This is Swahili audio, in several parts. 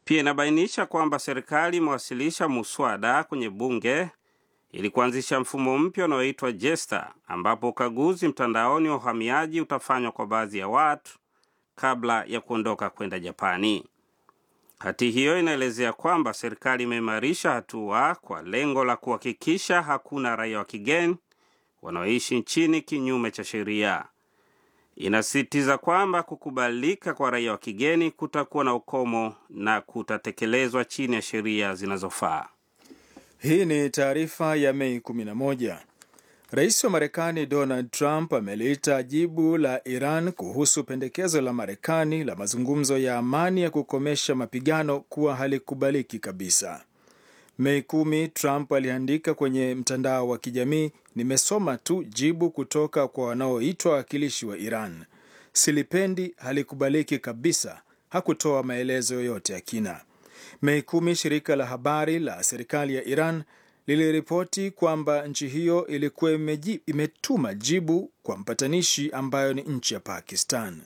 Pia inabainisha kwamba serikali imewasilisha muswada kwenye bunge ili kuanzisha mfumo mpya unaoitwa Jesta, ambapo ukaguzi mtandaoni wa uhamiaji utafanywa kwa baadhi ya watu kabla ya kuondoka kwenda Japani. Hati hiyo inaelezea kwamba serikali imeimarisha hatua kwa lengo la kuhakikisha hakuna raia wa kigeni wanaoishi nchini kinyume cha sheria. Inasisitiza kwamba kukubalika kwa raia wa kigeni kutakuwa na ukomo na kutatekelezwa chini ya sheria zinazofaa. Hii ni taarifa ya Mei 11. Rais wa Marekani Donald Trump ameliita jibu la Iran kuhusu pendekezo la Marekani la mazungumzo ya amani ya kukomesha mapigano kuwa halikubaliki kabisa. Mei kumi, Trump aliandika kwenye mtandao wa kijamii, nimesoma tu jibu kutoka kwa wanaoitwa wawakilishi wa Iran. Silipendi, halikubaliki kabisa. Hakutoa maelezo yoyote ya kina. Mei kumi, shirika la habari la serikali ya Iran liliripoti kwamba nchi hiyo ilikuwa imeji, imetuma jibu kwa mpatanishi ambayo ni nchi ya Pakistan.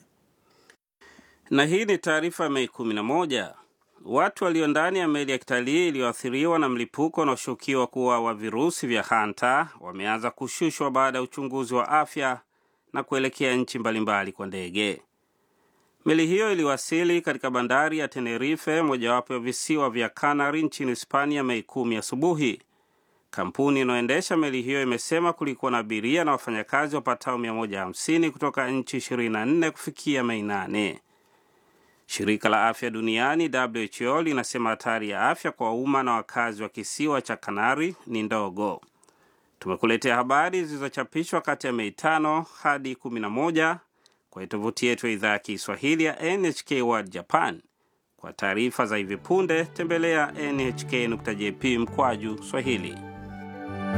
Na hii ni taarifa ya Mei 11. Watu walio ndani ya meli ya kitalii iliyoathiriwa na mlipuko unaoshukiwa kuwa wa virusi vya hanta wameanza kushushwa baada ya uchunguzi wa afya na kuelekea nchi mbalimbali kwa ndege. Meli hiyo iliwasili katika bandari ya Tenerife, mojawapo ya visiwa vya Canary nchini Hispania, Mei kumi asubuhi. Kampuni inayoendesha meli hiyo imesema kulikuwa na abiria na wafanyakazi wapatao 150 kutoka nchi 24 kufikia Mei 8. Shirika la afya duniani WHO linasema hatari ya afya kwa umma na wakazi wa kisiwa cha Kanari ni ndogo. Tumekuletea habari zilizochapishwa kati ya Mei 5 hadi 11 kwa tovuti yetu ya idhaa ya Kiswahili ya NHK World Japan. Kwa taarifa za hivi punde tembelea nhk.jp mkwaju Swahili.